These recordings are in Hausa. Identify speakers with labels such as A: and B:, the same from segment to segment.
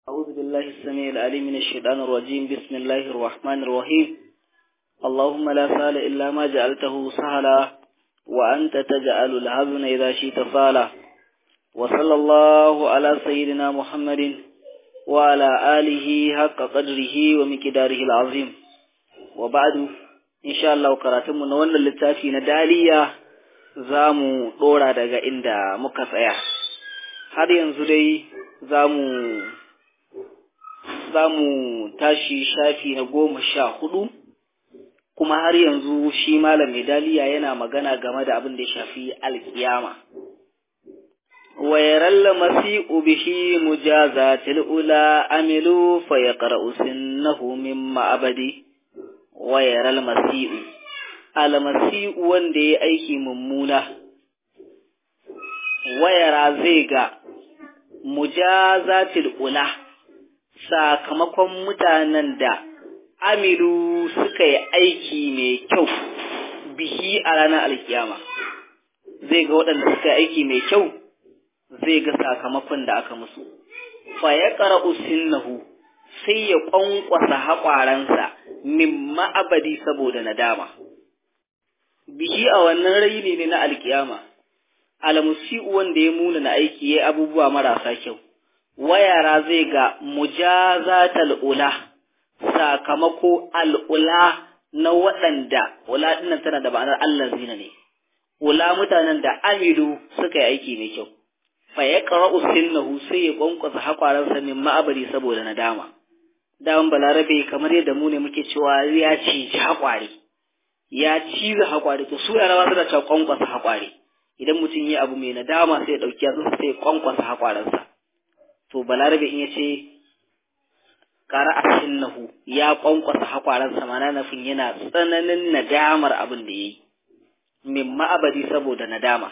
A: أعوذ بالله السميع العليم من الشيطان الرجيم بسم الله الرحمن الرحيم اللهم لا سهل إلا ما جعلته سهلا وأنت تجعل الحزن إذا شئت سهلا وصلى الله على سيدنا محمد وعلى آله حق قدره ومقداره العظيم وبعد إن شاء الله كراتم نوانا للتافي ندالية زامو دورا daga inda muka tsaya har yanzu dai zamu za mu tashi shafi na goma sha hudu kuma har yanzu shi malam medaliya yana magana game da abin da ya shafi alkiyama wa yaralla masi'u bihi mujazatil ula amilu fa yaqra'u sinnahu mimma abadi wa yaral masi'u al masi'u wanda ya aiki mummuna wayara zai ga mujazatil ula sakamakon mutanen da amilu suka yi aiki mai kyau bihi a ranar alkiyama zai ga waɗanda suka yi aiki mai kyau zai ga sakamakon da aka musu fa ya ƙara usinnahu sai ya ƙwanƙwasa haƙwaransa min ma'abadi saboda nadama bihi a wannan raini ne na alkiyama almusi'u wanda ya muna na aiki ya abubuwa marasa kyau wayara zai ga mujazatal ula sakamako al'ula na waɗanda ula dinnan tana da ma'anar Allah zina ne ula mutanen da amilu suka yi aiki mai kyau fa ya qara'u sinnahu sai ya kwankwasa hakwaransa min ma'abari saboda nadama daman balarabe kamar yadda mu ne muke cewa ya ciji hakware ya ciza hakware to su yarawa suna cewa kwankwasa hakware idan mutum yi abu mai nadama sai ya ɗauki yatsu sai ya kwankwasa hakwaransa to balarabe in ya ce ƙara a nahu ya ƙwanƙwasa hakwaransa mana nufin yana tsananin nadamar abin da ya yi min ma'abadi saboda nadama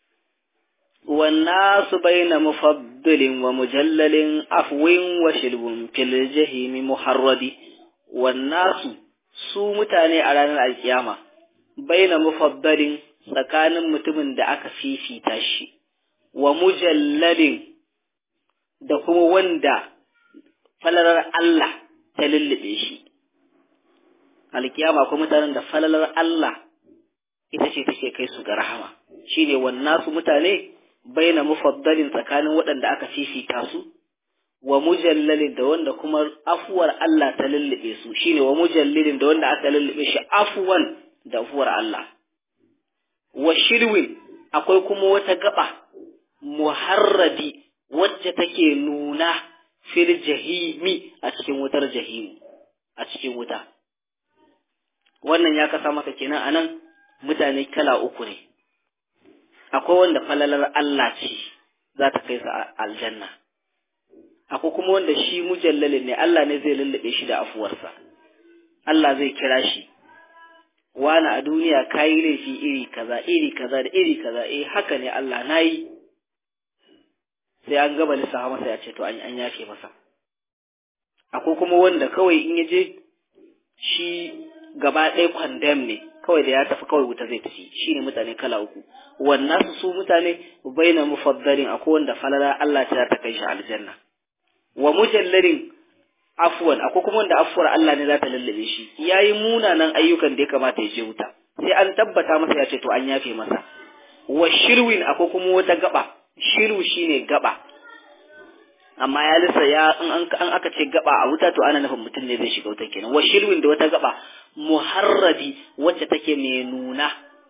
A: والناس بين مفضل ومجلل عفو وشلب في الجحيم محرد والناس su mutane a ranar alkiyama baina mufaddalin tsakanin mutumin da aka fifita shi wa mujallalin da kuma wanda falalar Allah ta lullube shi. Alkiyama kuma mutanen da falalar Allah ita ce take kai su ga rahama, shi ne wannan su mutane baina mufaddalin tsakanin waɗanda aka fifita su, wa mujallalin da wanda kuma afuwar Allah ta lullube su, shi ne wa mujallilin da wanda aka lullube shi afuwan da afuwar Allah. Wa shirwin akwai kuma wata gaba muharradi wacce take nuna fil jahimi a cikin wutar jahimu a cikin wuta wannan ya kasa maka kenan anan mutane kala uku ne akwai wanda falalar Allah ce za ta kai sa aljanna akwai kuma wanda shi mujallalin ne Allah ne zai lullube shi da afuwarsa Allah zai kira shi wani a duniya kayi laifi iri kaza iri kaza da iri kaza eh haka ne Allah nayi sai an gaba lissafa masa ya ce to an yafe masa akwai kuma wanda kawai in ya je shi gaba ɗaya kwandam ne kawai da ya tafi kawai wuta zai tafi shi ne mutane kala uku wannan su mutane baina mufaddalin akwai wanda falala Allah ta ta kai shi aljanna wa mujallalin afwan akwai kuma wanda afuwar Allah ne za ta lallabe shi yayi munanan ayyukan da ya kamata ya je wuta sai an tabbata masa ya ce to an yafe masa wa shirwin akwai kuma wata gaba shiru shine gaba amma ya lissa ya an aka ce gaba a wuta to ana nufin mutum ne zai shiga wuta kenan wa shirwin da wata gaba muharradi wacce take mai nuna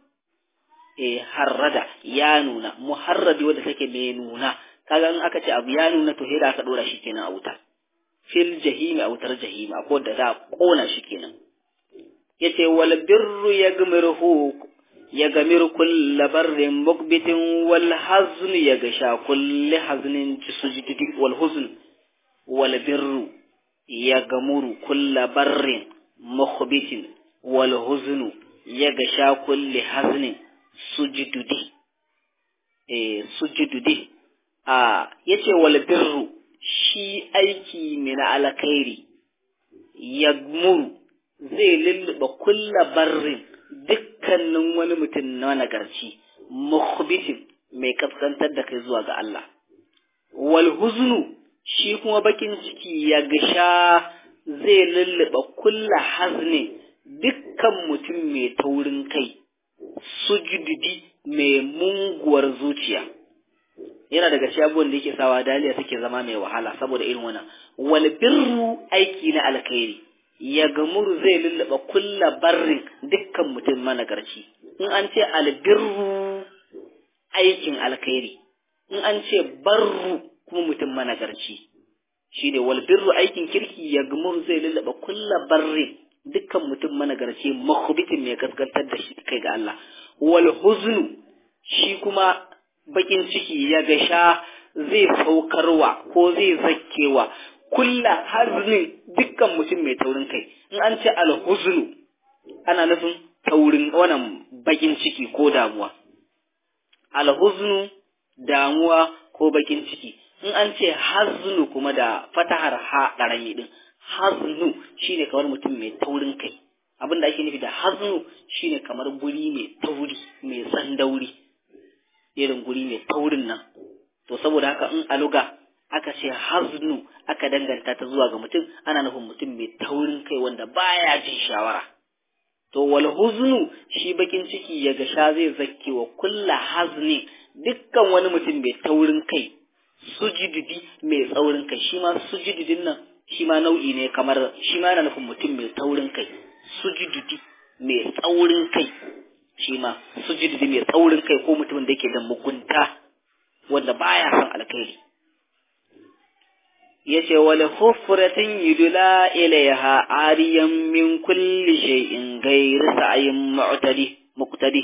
A: eh harrada ya nuna muharradi wacce take mai nuna kaga in aka ce abu ya nuna to da aka dora shi kenan a wuta fil jahimi a wutar jahimi akwai da za a kona shi kenan yace wal birru yagmiruhu يغمر كل بر مقبت والحزن يغشى كل حزن سجد والحزن والبر يغمر كل بر مخبت والحزن يغشى كل حزن سجد eh sujududi a yace wal birru shi aiki min alkhairi yagmuru zai lulluɓa kulla barrin dukkanin wani mutum na nagarci mukhbitin mai kaskantar da kai zuwa ga Allah wal huznu shi kuma bakin ciki ya gasha zai lulluɓa kulla hazne dukkan mutum mai taurin kai sujudidi mai munguwar zuciya yana daga cikin abubuwan da yake sawa daliya take zama mai wahala saboda irin wannan wal birru aiki na alkhairi ya gamuru zai lulluɓa kulla barrin dukkan mutum managarci in an ce albirru aikin alkhairi in an ce barru kuma mutum managarci shi ne wal birru aikin kirki ya gamuru zai lulluɓa kulla barrin dukkan mutum managarci makubitin mai gaskantar da shi kai ga Allah wal huznu shi kuma bakin ciki ya gasha zai saukarwa ko zai zakkewa kulla haznin dukkan mutum mai taurin kai in an ce alhuznu ana nufin taurin wannan bakin ciki ko damuwa alhuznu damuwa ko bakin ciki in an ce haznu kuma da fatahar ha karami din haznu shine kamar mutum mai taurin kai abin da ake nufi da haznu shine kamar guri mai tauri mai tsandauri irin guri mai taurin nan to saboda haka in aluga aka ce haznu aka danganta ta zuwa ga mutum ana nufin mutum mai taurin kai wanda baya jin shawara to wal huznu shi bakin ciki ya ga sha zai zakke wa kulla hazni dukkan wani mutum mai taurin kai sujudidi mai tsaurin kai shi ma sujudidin nan shi ma nau'i ne kamar shi ma yana nufin mutum mai taurin kai sujudidi mai tsaurin kai shi ma sujudidi mai tsaurin kai ko mutumin da yake da mugunta wanda baya son alkhairi yace wala hufratin yudula ilaiha ariyan min kulli shay'in ghayr sa'in mu'tadi muqtadi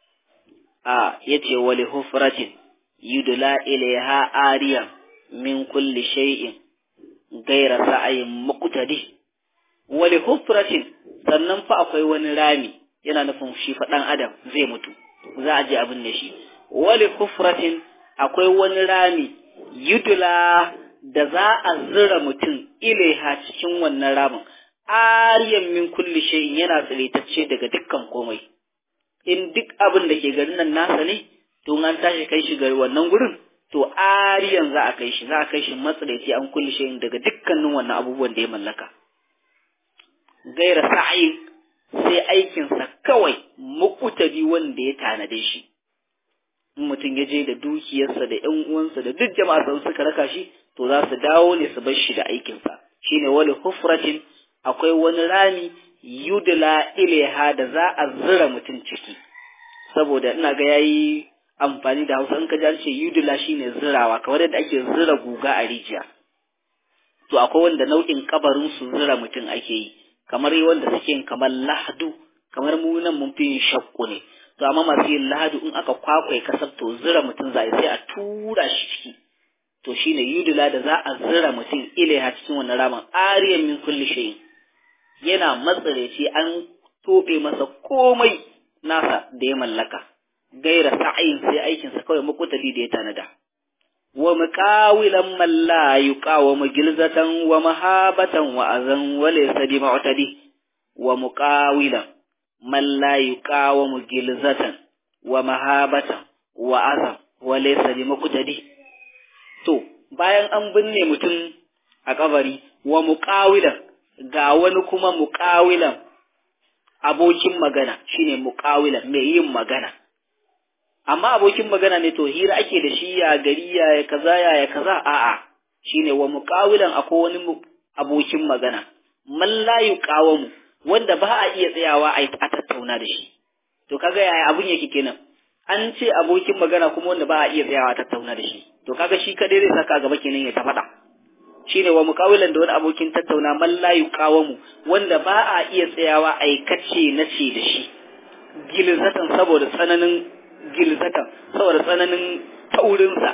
A: a yace wala hufratin yudula ilaiha ariyan min kulli shay'in ghayr sa'in muqtadi wala hufratin sannan fa akwai wani rami yana nufin shi fa dan adam zai mutu za a je abin da shi wala hufratin akwai wani rami yudula da za a zira mutum ilaiha cikin wannan ramin ariyan min kulli shay'in yana tsiritacce daga dukkan komai in duk abin da ke garin nan nasa ne to an tashi kai shi gari wannan gurin to ariyan za a kai shi za a kai shi matsiraici an kulli shay'in daga dukkanin wannan abubuwan da ya mallaka gaira sa'in sai aikinsa kawai mukutadi wanda ya tanade shi in mutum ya je da dukiyarsa da ƴan uwansa da duk jama'a sun suka raka shi to za su dawo ne su bar shi da aikinsa shine wali hufratin akwai wani rami yudla ilaiha da za a zira mutum ciki saboda ina ga yayi amfani da Hausa in ka ji an ce yudla shine zirawa kamar yadda ake zira guga a rijiya to akwai wanda nau'in kabarin su zira mutum ake yi kamar wanda suke yin kamar lahadu kamar mu nan mun fi yin shakku ne to amma masu yin lahadu in aka kwakwai kasar to zira mutum za sai a tura shi ciki to shine yudula da za a zira mutum ilaiha cikin wannan ramin ariyan min kulli shay'in yana matsareci an tobe masa komai nasa da ya mallaka gaira sa'ayin sai aikinsa kawai makutali da ya tanada wa muqawilan man la yuqawamu gilzatan wa mahabatan wa azan wa laysa bi mu'tadi wa muqawilan man la yuqawamu gilzatan wa mahabatan wa azan wa laysa bi muqtadi to bayan an binne mutum a kabari wa muqawilan ga wani kuma muqawilan abokin magana shine muqawilan mai yin magana amma abokin magana ne to hira ake da shi ya gari ya ya kaza ya ya kaza a'a shine wa muqawilan akwai wani abokin magana man la yuqawamu wanda ba a iya tsayawa a tattauna da shi to kaga yaya abun yake kenan an ce abokin magana kuma wanda ba a iya tsayawa a tattauna da shi to kaga shi kadai zai saka gaba kenan ya ta faɗa shine wa muqawilan da wani abokin tattauna man la yuqawamu wanda ba a iya tsayawa aikace na ce da shi gilzatan saboda tsananin gilzatan saboda tsananin taurinsa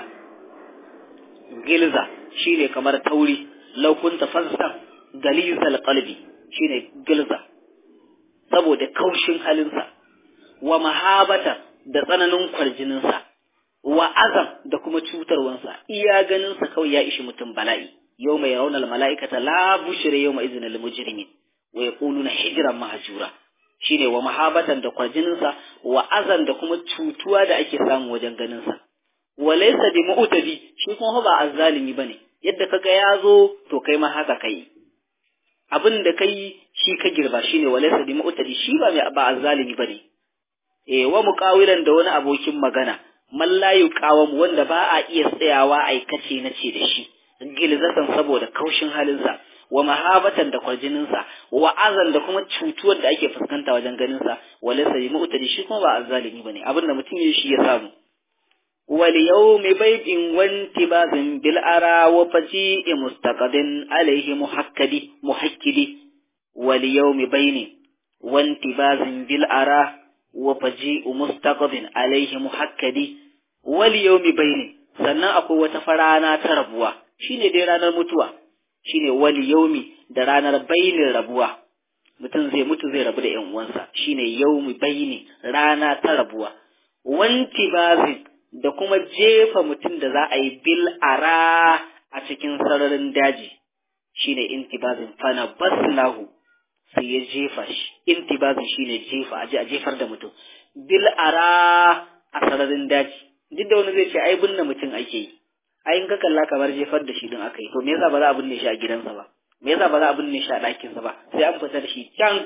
A: gilza shine kamar tauri laukunta fassan galizal qalbi shine gilza saboda kaushin halinsa wa mahabata da tsananin kwarjininsa wa azam da kuma cutarwansa iya ganinsa kawai ya ishi mutum bala'i yau mai raunar mala'ikata la bushire yau mai izinin mujrimin wa yaquluna hijran mahjura shine wa mahabatan da kwarjininsa wa azan da kuma cutuwa da ake samu wajen ganinsa wa laysa bi mu'tadi shi kuma ba azzalimi bane yadda kaga ya zo to kai ma haka kai abin da kai shi ka girba shine walaysa bi mu'tadi shi ba mai ba azzalimi bane eh wa muqawilan da wani abokin magana man la yuqawam wanda ba a iya tsayawa aikace na ce da shi gilzatan saboda kaushin halinsa wa mahabatan da kwarjininsa wa azan da kuma cutuwar da ake fuskanta wajen ganinsa walaysa bi mu'tadi shi kuma ba azzalimi bane abin da mutum ya shi ya samu واليوم بيت وانتباذ بالأرى وفجيء مستقد عليه محكد محكد واليوم بين وانتباذ بالأرى وفجيء مستقد عليه محكد واليوم بين sannan akwai wata farana ta rabuwa shine dai ranar mutuwa shine wal yaumi da ranar bainin rabuwa mutum zai mutu zai rabu da ƴan uwansa shine yaumi baini rana ta rabuwa wanti bazin da kuma jefa mutum da za a yi bil ara a cikin sararin daji shine intibazin fana basnahu sai ya jefa shi intibazin shine jefa aje a jefar da mutum bil ara a sararin daji duk da wani zai ce ai binne mutum ake yi ai in ka kalla kamar jefar da shi din aka yi to me yasa ba za a binne shi a gidansa ba me yasa ba za a binne shi a ɗakinsa ba sai an fita da shi can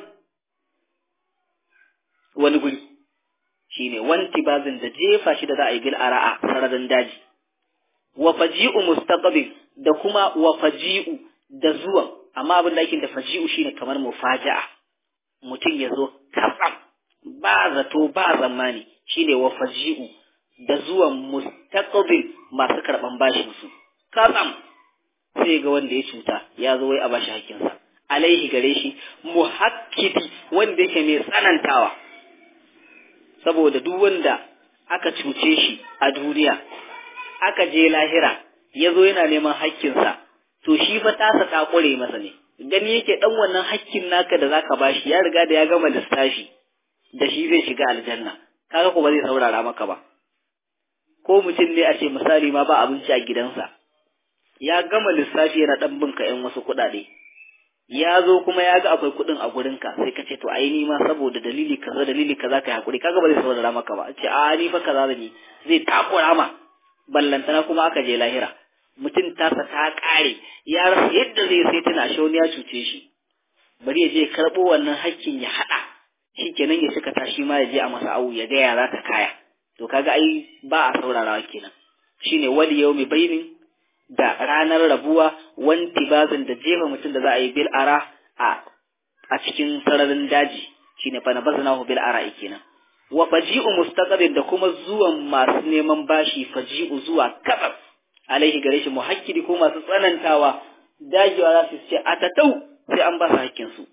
A: wani guri shine wanti bazin da jefa shi da za a yi bil ara'a sararin daji wa faji'u mustaqbil da kuma wa faji'u da zuwan amma abin da ake da faji'u shine kamar mufaja'a mutum ya zo kasam ba zato ba zamani shine wa faji'u da zuwan mustaqbil masu karban bashin su kasam sai ga wanda ya cuta ya zo wai a bashi hakkinsa alaihi gare shi muhakkidi wanda yake mai tsanantawa saboda duk wanda aka cuce shi a duniya aka je lahira ya zo yana neman hakkinsa to shi fa tasa ta ƙure masa ne gani yake ɗan wannan hakkin naka da zaka bashi ya riga da ya gama lissafi da shi zai shiga aljanna kaga ko ba zai saurara maka ba ko mutum ne a ce misali ma ba abinci a gidansa ya gama lissafi yana ɗan binka ‘yan wasu kuɗaɗe ya zo kuma ya ga akwai kuɗin a gurinka sai ka ce to ai ni ma saboda dalili kaza dalili kaza kai hakuri kaga ba zai saurara maka ba ce a ni fa kaza da ni zai takura ma ballantana kuma aka je lahira mutum tasa ta kare ya rasa yadda zai sai tana shauni ya cuce shi bari ya je karɓo wannan hakkin ya haɗa shikenan ya cika tashi ma ya je a masa awu ya ga yara ta kaya to kaga ai ba a saurarawa kenan shine wali yawmi bainin da ranar rabuwa wanti bazin da jefa mutum da za a yi bil ara a a cikin sararin daji shine fa na baznahu bil ara kenan wa faji'u mustaqbil da kuma zuwan masu neman bashi faji'u zuwa kabab alaihi gare shi muhakkidi ko masu tsanantawa dagewa za su ce a tatau sai an ba su hakkin su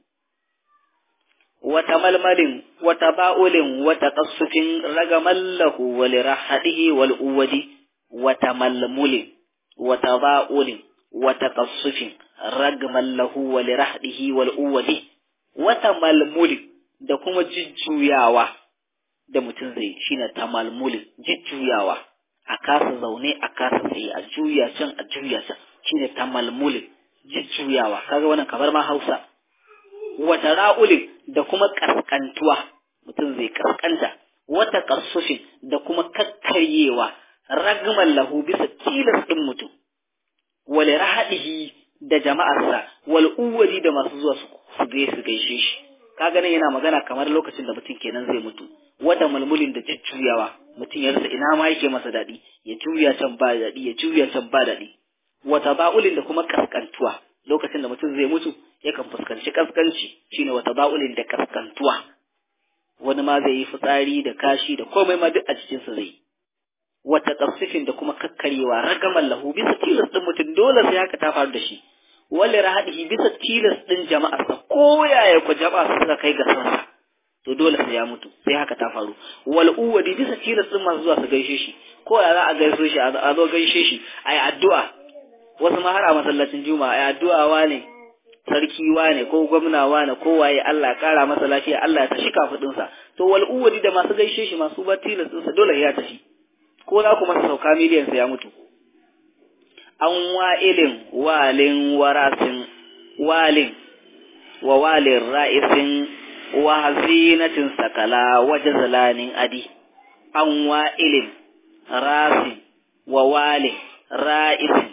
A: wata malmalin wata ba'ulin wata qassufin ragamallahu wal rahadihi wal uwadi wata malmulin wata ba'ulin wata qassufin ragmallahu wal rahadihi wal uwadi wata malmulin da kuma jujjuyawa da mutum zai shine tamalmulin jujjuyawa a kasa zaune a kasa tsaye a juya can a juya can shine tamalmulin jujjuyawa kaga wannan kamar ma Hausa wata ra'ulin da kuma kaskantuwa mutum zai kaskanta wata kasufin da kuma kakkaryewa ragman lahu bisa tilas din mutum wal rahadihi da jama'arsa wal uwali da masu zuwa su gaishe gaishe shi kaga nan yana magana kamar lokacin da mutum kenan zai mutu wata mulmulin da jujjuyawa mutum ya rasa ina ma yake masa daɗi ya juya can ba daɗi ya juya can ba daɗi wata ba'ulin da kuma kaskantuwa lokacin da mutum zai mutu yakan fuskanci kaskanci shine wata ba'ulin da kaskantuwa wani ma zai yi fitsari da kashi da komai ma duk a cikinsa zai wata kasifin da kuma kakkaryewa ragaman lahu bisa tilas din mutum dole sai haka ta faru da shi wale rahadihi bisa tilas din jama'arsa ko yaya ku jama'a suka kai ga sansa to dole sai ya mutu sai haka ta faru wal uwadi bisa tilas din masu zuwa su gaishe shi ko ya za a gaishe shi a zo gaishe shi ayi addu'a wasu ma har a masallacin juma'a ayi addu'a wane sarki wane ko gwamna wane ko waye Allah kara masa lafiya Allah ya tashi kafudin sa to wal uwadi da masu gaishe shi masu ba tilas din sa dole ya tashi ko za ku masa sauka miliyan sa ya mutu an wa'ilin walin warasin walin wa walin ra'isin wa hazinatin sakala wa jazalanin adi an wa'ilin rasin wa walin ra'isin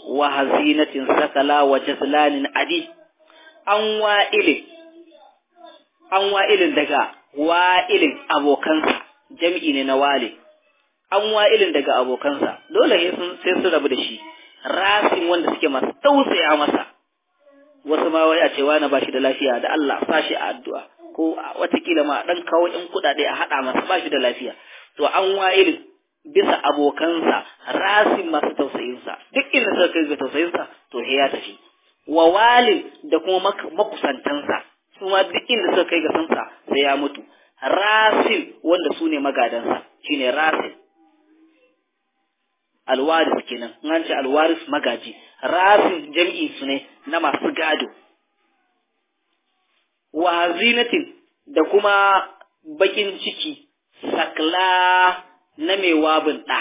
A: wa hazinatin sakala wa jazlanin adi an wa'ilin an wa'ilin daga wa'ilin abokansa jam'i ne na wale an wa'ilin daga abokansa dole sai sun rabu da shi rasin wanda suke masu tausaya masa wasu ma wai a ce wani ba shi da lafiya da Allah sa shi a addu'a ko watakila ma dan kawo ƴan kuɗaɗe a haɗa masa ba shi da lafiya to an wa'ilin bisa abokansa rasin masu tausayinsa duk inda suka kai ga tausayinsa to ya tafi wa walin da kuma makusantansa su ma duk inda suka kai ga sansa sai ya mutu rasin wanda su ne magadansa shine rasin alwaris kenan an ce alwaris magaji rasin jam'i su ne na masu gado wa zinatin da kuma bakin ciki sakla na mai wabin ɗa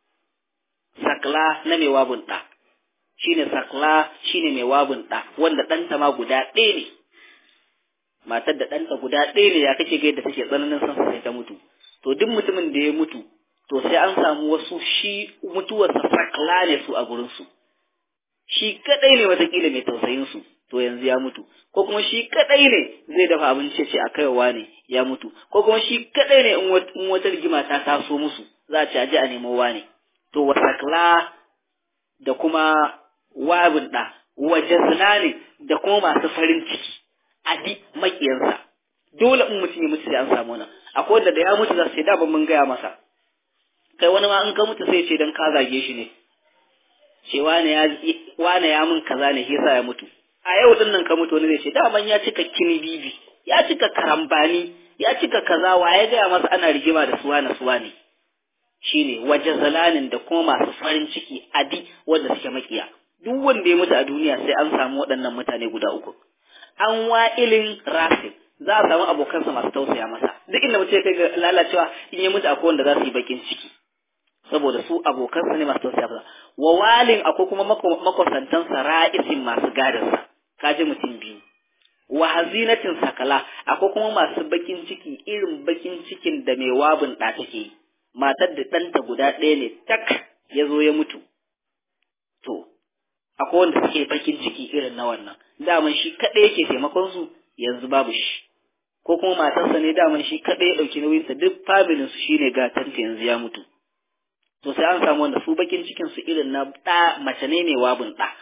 A: sakla na mai wabin ɗa shine sakla shine mai wabin ɗa wanda ɗanta ma guda ɗaya ne matar da ɗanta guda ɗaya ne ya kake ga yadda take tsananin son sai ta mutu to duk mutumin da ya mutu to sai an samu wasu shi mutuwarsa sakla ne su a gurinsu shi kadai ne watakila mai tausayin su to yanzu ya mutu ko kuma shi kadai ne zai dafa abinci ce a kaiwa ne ya mutu ko kuma shi kadai ne in wata rigima ta taso musu za a ci aje a nemo wane to wasakla da kuma wabin da wajazna ne da kuma masu farin ciki adi makiyansa dole in mutum ya mutu sai an samu nan akwai wanda da ya mutu za su ce da ban mun gaya masa kai wani ma in ka mutu sai ce dan ka zage shi ne ce wane ya wane ya min kaza ne yasa ya mutu a yau din nan ka mutu wani zai ce daman ya cika kini bibi ya cika karambani ya cika kaza wa ya gaya masa ana rigima da suwa na suwa ne shine waje zalanin da kuma masu farin ciki adi wanda suke makiya duk wanda ya mutu a duniya sai an samu waɗannan mutane guda uku an wa'ilin rasin za a samu abokansa masu tausaya masa duk inda mutum ya kai ga lalacewa in ya mutu akwai wanda za su yi bakin ciki saboda su abokansa ne masu tausaya masa wa walin akwai kuma makwasantansa ra'isin masu gadansa kaji mutum biyu wa hazinatin sakala akwai kuma masu bakin ciki irin bakin cikin da mai wabin ɗa take yi matar da ɗanta guda ɗaya ne tak ya zo ya mutu to akwai wanda suke bakin ciki irin na wannan daman shi kaɗai yake taimakon su yanzu babu shi ko kuma matarsa ne daman shi kaɗai ya ɗauki nauyinsa duk familin su shine gatanta yanzu ya mutu to sai an samu wanda su bakin cikin su irin na ɗa mace ne mai wabin ɗa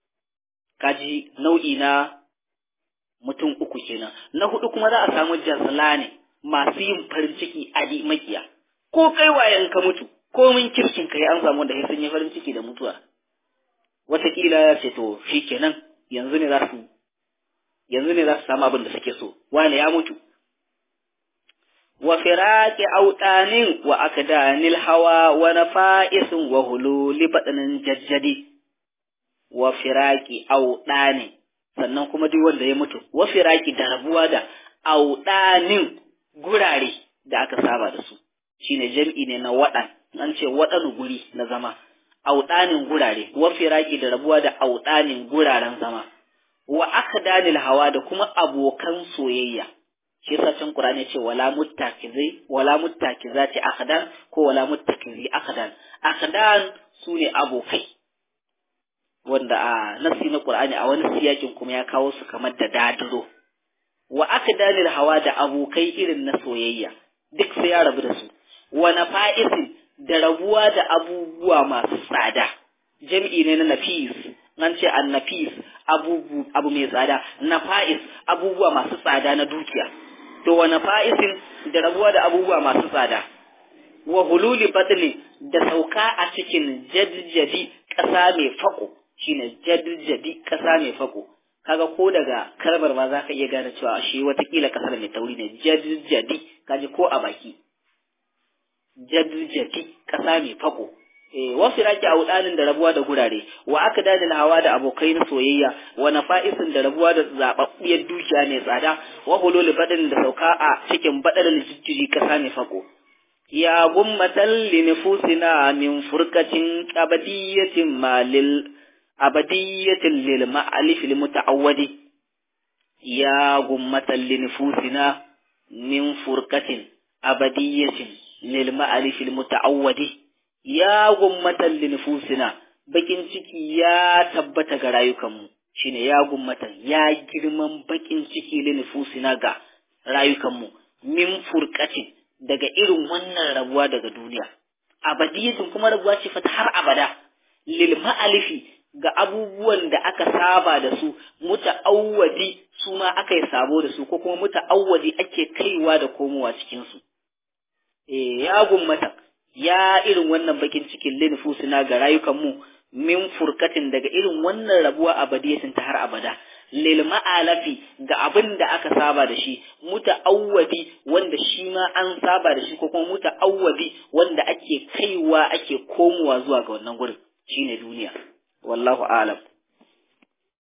A: kaji nau'i na mutum uku kenan na hudu kuma za a samu jazla ne masu yin farin ciki adi makiya ko kai wayan ka mutu ko min kirkin kai an samu wanda sai sun yi farin ciki da mutuwa wataƙila ya ce to shi kenan yanzu ne za su yanzu ne za su samu abin da suke so wane ya mutu wa firaqi autanin wa akdanil hawa wa nafa'isin wa hululi badanin jajjadi wa firaqi autani sannan kuma duk wanda ya mutu wa firaqi da rabuwa da autanin gurare da aka saba da su shine jam'i ne na wadan an ce wadan guri na zama audanin gurare wa firaqi da rabuwa da audanin guraren zama wa akdanil hawa da kuma abokan soyayya shi yasa can Qur'ani ce wala muttakizi wala muttakizati akdan ko wala muttakizi akdan akdan sune abokai wanda a nasi na Qur'ani a wani siyakin kuma ya kawo su kamar da dadiro wa akdanil hawa da abokai irin na soyayya duk sai ya rabu da su wa nafa'isin da rabuwa da abubuwa masu tsada jam'i ne na nafis nan ce an nafis abubu abu mai tsada nafa'is abubuwa masu tsada na dukiya to wa nafa'isin da rabuwa da abubuwa masu tsada wa hululi badli da sauka a cikin jadjadi ƙasa mai fako shine jadjadi ƙasa mai fako kaga ko daga kalmar ma za ka iya gane cewa shi watakila ƙasar mai tauri ne jadjadi kaji ko a baki jadjadi ƙasa mai fako wasu raki a wudanin da rabuwa da gurare wa aka dani hawa da abokai na soyayya wa nafa'isin da rabuwa da zababbiyar dukiya mai tsada wa hulul badin da sauka a cikin badal jijjiri kasa mai fako ya gummatan li nufusina min furkatin abadiyatin malil abadiyatin lil ma'alif lil muta'awwadi ya gummatan li nufusina min furkatin abadiyatin lil ma'alif lil muta'awwadi ya gummatan linfusina bakin ciki ya tabbata ga rayukanmu shine ya gummatan ya girman bakin ciki linufusina ga rayukanmu min furqatin daga irin wannan rabuwa daga duniya abadiyatin kuma rabuwa ce fata har abada lil ma'alifi ga abubuwan da aka saba da su muta'awwadi su ma aka yi sabo da su ko kuma muta'awwadi ake kaiwa da komowa cikin su eh ya gummata ya irin wannan bakin cikin linfusina ga rayukanmu min furkatin daga irin wannan rabuwa abadiyatin ta har abada lil ma'alafi ga abin da aka saba da shi muta'awwadi wanda shi ma an saba da shi ko kuma muta'awwadi wanda ake kaiwa ake komowa zuwa ga wannan gurin shine duniya wallahu a'lam